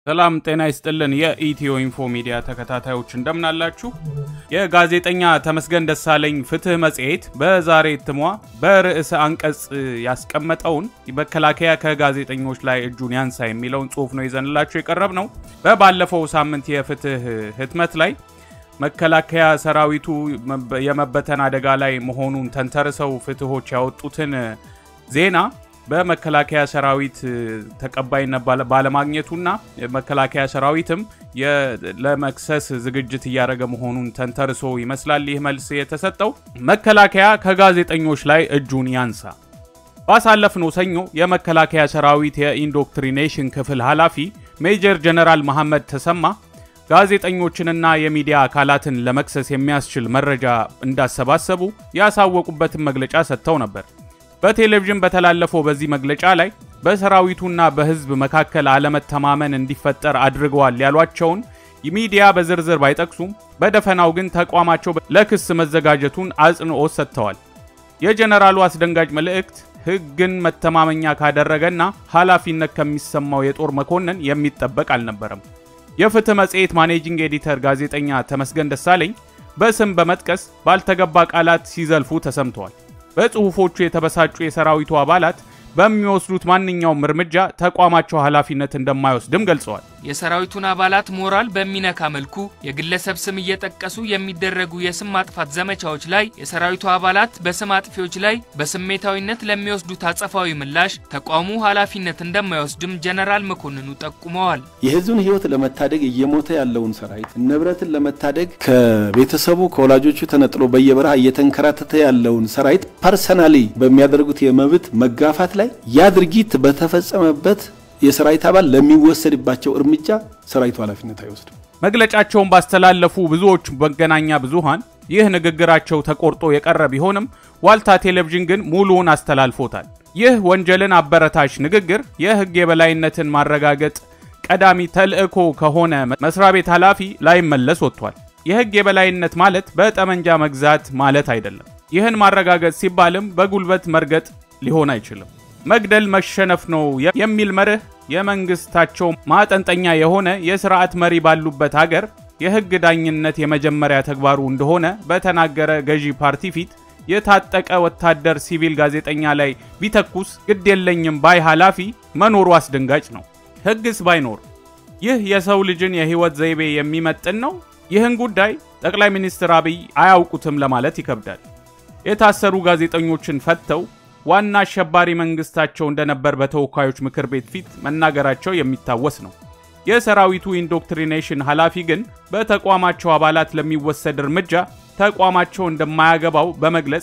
ሰላም ጤና ይስጥልን። የኢትዮ ኢንፎ ሚዲያ ተከታታዮች እንደምናላችሁ። የጋዜጠኛ ተመስገን ደሳለኝ ፍትህ መጽሔት በዛሬ እትሟ በርዕሰ አንቀጽ ያስቀመጠውን መከላከያ ከጋዜጠኞች ላይ እጁን ያንሳ የሚለውን ጽሑፍ ነው ይዘንላችሁ የቀረብ ነው። በባለፈው ሳምንት የፍትህ ህትመት ላይ መከላከያ ሰራዊቱ የመበተን አደጋ ላይ መሆኑን ተንተርሰው ፍትሆች ያወጡትን ዜና በመከላከያ ሰራዊት ተቀባይነት ባለማግኘቱና መከላከያ ሰራዊትም ለመክሰስ ዝግጅት እያደረገ መሆኑን ተንተርሶ ይመስላል ይህ መልስ የተሰጠው። መከላከያ ከጋዜጠኞች ላይ እጁን ያንሳ። ባሳለፍነው ሰኞ የመከላከያ ሰራዊት የኢንዶክትሪኔሽን ክፍል ኃላፊ ሜጀር ጀነራል መሐመድ ተሰማ ጋዜጠኞችንና የሚዲያ አካላትን ለመክሰስ የሚያስችል መረጃ እንዳሰባሰቡ ያሳወቁበትን መግለጫ ሰጥተው ነበር። በቴሌቪዥን በተላለፈው በዚህ መግለጫ ላይ በሰራዊቱና በሕዝብ መካከል አለመተማመን እንዲፈጠር አድርገዋል ያሏቸውን ሚዲያ በዝርዝር ባይጠቅሱም በደፈናው ግን ተቋማቸው ለክስ መዘጋጀቱን አጽንኦት ሰጥተዋል። የጀነራሉ አስደንጋጭ መልእክት ሕግን መተማመኛ ካደረገና ኃላፊነት ከሚሰማው የጦር መኮንን የሚጠበቅ አልነበረም። የፍትህ መጽሔት ማኔጂንግ ኤዲተር ጋዜጠኛ ተመስገን ደሳለኝ በስም በመጥቀስ ባልተገባ ቃላት ሲዘልፉ ተሰምተዋል። በጽሁፎቹ የተበሳጩ የሰራዊቱ አባላት በሚወስዱት ማንኛውም እርምጃ ተቋማቸው ኃላፊነት እንደማይወስድም ገልጸዋል። የሰራዊቱን አባላት ሞራል በሚነካ መልኩ የግለሰብ ስም እየጠቀሱ የሚደረጉ የስም ማጥፋት ዘመቻዎች ላይ የሰራዊቱ አባላት በስም አጥፊዎች ላይ በስሜታዊነት ለሚወስዱት አጸፋዊ ምላሽ ተቋሙ ኃላፊነት እንደማይወስድም ጀነራል መኮንኑ ጠቁመዋል። የህዝብን ህይወት ለመታደግ እየሞተ ያለውን ሰራዊት ንብረትን ለመታደግ ከቤተሰቡ ከወላጆቹ ተነጥሎ በየበረሃ እየተንከራተተ ያለውን ሰራዊት ፐርሰናሊ በሚያደርጉት የመብት መጋፋት ላይ ያ ድርጊት በተፈጸመበት የሰራዊት አባል ለሚወሰድባቸው እርምጃ ሰራዊቱ ኃላፊነት አይወስድም። መግለጫቸውን ባስተላለፉ ብዙዎች መገናኛ ብዙሃን ይህ ንግግራቸው ተቆርጦ የቀረ ቢሆንም ዋልታ ቴሌቪዥን ግን ሙሉውን አስተላልፎታል። ይህ ወንጀልን አበረታች ንግግር የህግ የበላይነትን ማረጋገጥ ቀዳሚ ተልዕኮ ከሆነ መስሪያ ቤት ኃላፊ ላይመለስ ወጥቷል። የህግ የበላይነት ማለት በጠመንጃ መግዛት ማለት አይደለም። ይህን ማረጋገጥ ሲባልም በጉልበት መርገጥ ሊሆን አይችልም። መግደል መሸነፍ ነው የሚል መርህ የመንግስታቸው ማጠንጠኛ የሆነ የስርዓት መሪ ባሉበት ሀገር የህግ ዳኝነት የመጀመሪያ ተግባሩ እንደሆነ በተናገረ ገዢ ፓርቲ ፊት የታጠቀ ወታደር ሲቪል ጋዜጠኛ ላይ ቢተኩስ ግድ የለኝም ባይ ኃላፊ መኖሩ አስደንጋጭ ነው። ህግስ ባይኖር ይህ የሰው ልጅን የህይወት ዘይቤ የሚመጥን ነው? ይህን ጉዳይ ጠቅላይ ሚኒስትር አብይ አያውቁትም ለማለት ይከብዳል። የታሰሩ ጋዜጠኞችን ፈተው ዋና አሸባሪ መንግስታቸው እንደነበር በተወካዮች ምክር ቤት ፊት መናገራቸው የሚታወስ ነው። የሰራዊቱ ኢንዶክትሪኔሽን ኃላፊ ግን በተቋማቸው አባላት ለሚወሰድ እርምጃ ተቋማቸው እንደማያገባው በመግለጽ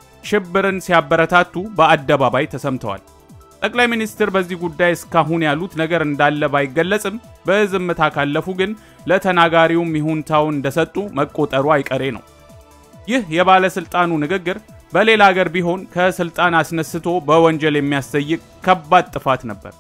ሽብርን ሲያበረታቱ በአደባባይ ተሰምተዋል። ጠቅላይ ሚኒስትር በዚህ ጉዳይ እስካሁን ያሉት ነገር እንዳለ ባይገለጽም በዝምታ ካለፉ ግን ለተናጋሪውም ይሁንታውን እንደሰጡ መቆጠሩ አይቀሬ ነው። ይህ የባለስልጣኑ ንግግር በሌላ አገር ቢሆን ከስልጣን አስነስቶ በወንጀል የሚያስጠይቅ ከባድ ጥፋት ነበር።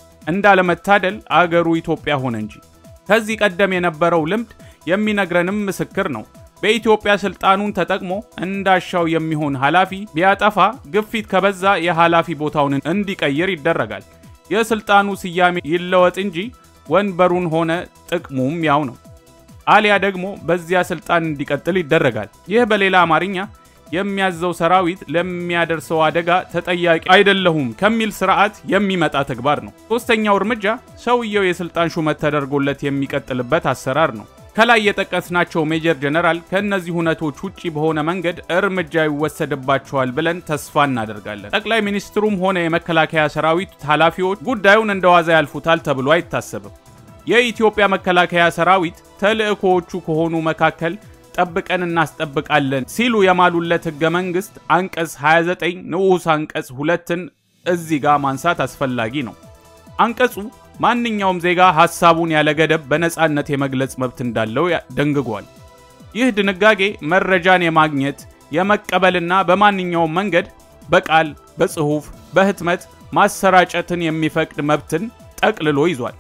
እንዳለመታደል አገሩ ኢትዮጵያ ሆነ እንጂ። ከዚህ ቀደም የነበረው ልምድ የሚነግረንም ምስክር ነው። በኢትዮጵያ ስልጣኑን ተጠቅሞ እንዳሻው የሚሆን ኃላፊ ቢያጠፋ ግፊት ከበዛ የኃላፊ ቦታውን እንዲቀይር ይደረጋል። የስልጣኑ ስያሜ ይለወጥ እንጂ ወንበሩን ሆነ ጥቅሙም ያው ነው። አሊያ ደግሞ በዚያ ስልጣን እንዲቀጥል ይደረጋል። ይህ በሌላ አማርኛ የሚያዘው ሰራዊት ለሚያደርሰው አደጋ ተጠያቂ አይደለሁም ከሚል ስርዓት የሚመጣ ተግባር ነው። ሶስተኛው እርምጃ ሰውየው የስልጣን ሹመት ተደርጎለት የሚቀጥልበት አሰራር ነው። ከላይ የጠቀስናቸው ሜጀር ጀነራል ከእነዚህ ሁነቶች ውጪ በሆነ መንገድ እርምጃ ይወሰድባቸዋል ብለን ተስፋ እናደርጋለን። ጠቅላይ ሚኒስትሩም ሆነ የመከላከያ ሰራዊት ኃላፊዎች ጉዳዩን እንደ ዋዛ ያልፉታል ተብሎ አይታሰብም። የኢትዮጵያ መከላከያ ሰራዊት ተልዕኮዎቹ ከሆኑ መካከል ጠብቀን እናስጠብቃለን ሲሉ የማሉለት ህገ መንግስት አንቀጽ 29 ንዑስ አንቀጽ ሁለትን እዚህ ጋር ማንሳት አስፈላጊ ነው። አንቀጹ ማንኛውም ዜጋ ሐሳቡን ያለ ገደብ በነፃነት የመግለጽ መብት እንዳለው ደንግጓል። ይህ ድንጋጌ መረጃን የማግኘት የመቀበልና በማንኛውም መንገድ በቃል፣ በጽሑፍ፣ በህትመት ማሰራጨትን የሚፈቅድ መብትን ጠቅልሎ ይዟል።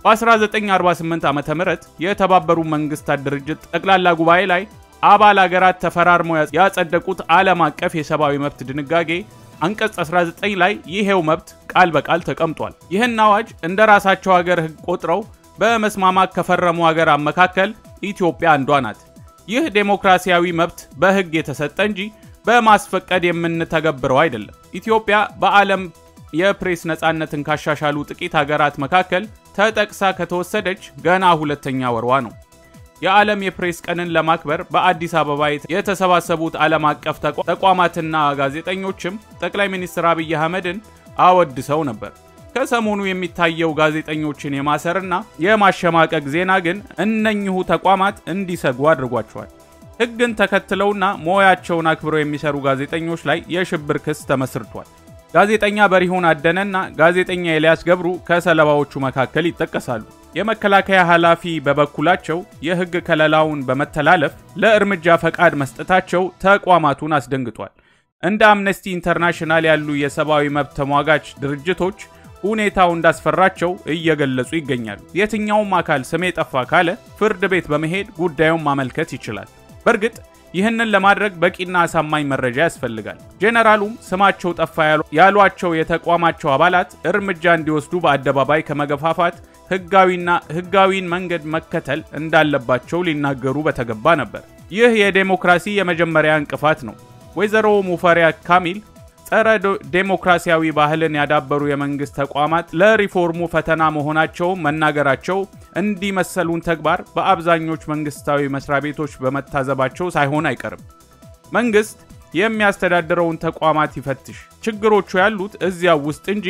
በ1948 ዓ ም የተባበሩ መንግስታት ድርጅት ጠቅላላ ጉባኤ ላይ አባል አገራት ተፈራርመው ያጸደቁት ዓለም አቀፍ የሰብአዊ መብት ድንጋጌ አንቀጽ 19 ላይ ይሄው መብት ቃል በቃል ተቀምጧል። ይህን አዋጅ እንደ ራሳቸው ሀገር ህግ ቆጥረው በመስማማት ከፈረሙ ሀገራት መካከል ኢትዮጵያ አንዷ ናት። ይህ ዴሞክራሲያዊ መብት በሕግ የተሰጠ እንጂ በማስፈቀድ የምንተገብረው አይደለም። ኢትዮጵያ በዓለም የፕሬስ ነፃነትን ካሻሻሉ ጥቂት ሀገራት መካከል ተጠቅሳ ከተወሰደች ገና ሁለተኛ ወርዋ ነው። የዓለም የፕሬስ ቀንን ለማክበር በአዲስ አበባ የተሰባሰቡት ዓለም አቀፍ ተቋማትና ጋዜጠኞችም ጠቅላይ ሚኒስትር አብይ አህመድን አወድሰው ነበር። ከሰሞኑ የሚታየው ጋዜጠኞችን የማሰርና የማሸማቀቅ ዜና ግን እነኚሁ ተቋማት እንዲሰጉ አድርጓቸዋል። ሕግን ተከትለውና ሙያቸውን አክብረው የሚሰሩ ጋዜጠኞች ላይ የሽብር ክስ ተመስርቷል። ጋዜጠኛ በሪሁን አደነና ጋዜጠኛ ኤልያስ ገብሩ ከሰለባዎቹ መካከል ይጠቀሳሉ። የመከላከያ ኃላፊ በበኩላቸው የሕግ ከለላውን በመተላለፍ ለእርምጃ ፈቃድ መስጠታቸው ተቋማቱን አስደንግጧል። እንደ አምነስቲ ኢንተርናሽናል ያሉ የሰብአዊ መብት ተሟጋች ድርጅቶች ሁኔታው እንዳስፈራቸው እየገለጹ ይገኛሉ። የትኛውም አካል ስሜ ጠፋ ካለ ፍርድ ቤት በመሄድ ጉዳዩን ማመልከት ይችላል። በእርግጥ ይህንን ለማድረግ በቂና አሳማኝ መረጃ ያስፈልጋል። ጄኔራሉም ስማቸው ጠፋ ያሏቸው የተቋማቸው አባላት እርምጃ እንዲወስዱ በአደባባይ ከመገፋፋት ህጋዊና ህጋዊን መንገድ መከተል እንዳለባቸው ሊናገሩ በተገባ ነበር። ይህ የዴሞክራሲ የመጀመሪያ እንቅፋት ነው። ወይዘሮ ሙፈሪያት ካሚል ጸረ ዴሞክራሲያዊ ባህልን ያዳበሩ የመንግስት ተቋማት ለሪፎርሙ ፈተና መሆናቸውን መናገራቸው እንዲህ መሰሉን ተግባር በአብዛኞቹ መንግስታዊ መስሪያ ቤቶች በመታዘባቸው ሳይሆን አይቀርም። መንግስት የሚያስተዳድረውን ተቋማት ይፈትሽ። ችግሮቹ ያሉት እዚያው ውስጥ እንጂ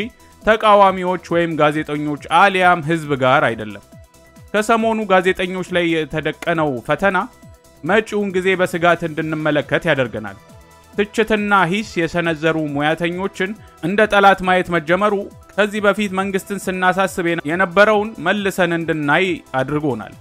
ተቃዋሚዎች ወይም ጋዜጠኞች አሊያም ህዝብ ጋር አይደለም። ከሰሞኑ ጋዜጠኞች ላይ የተደቀነው ፈተና መጪውን ጊዜ በስጋት እንድንመለከት ያደርገናል። ትችትና ሂስ የሰነዘሩ ሙያተኞችን እንደ ጠላት ማየት መጀመሩ ከዚህ በፊት መንግስትን ስናሳስብ የነበረውን መልሰን እንድናይ አድርጎናል።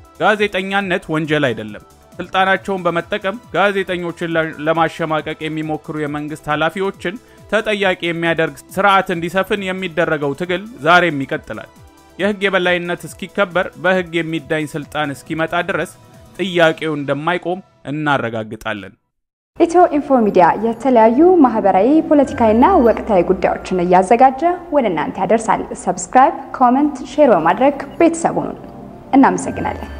ጋዜጠኛነት ወንጀል አይደለም። ስልጣናቸውን በመጠቀም ጋዜጠኞችን ለማሸማቀቅ የሚሞክሩ የመንግስት ኃላፊዎችን ተጠያቂ የሚያደርግ ስርዓት እንዲሰፍን የሚደረገው ትግል ዛሬም ይቀጥላል። የህግ የበላይነት እስኪከበር በህግ የሚዳኝ ስልጣን እስኪመጣ ድረስ ጥያቄው እንደማይቆም እናረጋግጣለን። ኢትዮ ኢንፎ ሚዲያ የተለያዩ ማህበራዊ፣ ፖለቲካዊና ወቅታዊ ጉዳዮችን እያዘጋጀ ወደ እናንተ ያደርሳል። ሰብስክራይብ፣ ኮመንት፣ ሼር በማድረግ ቤተሰቡን እናመሰግናለን።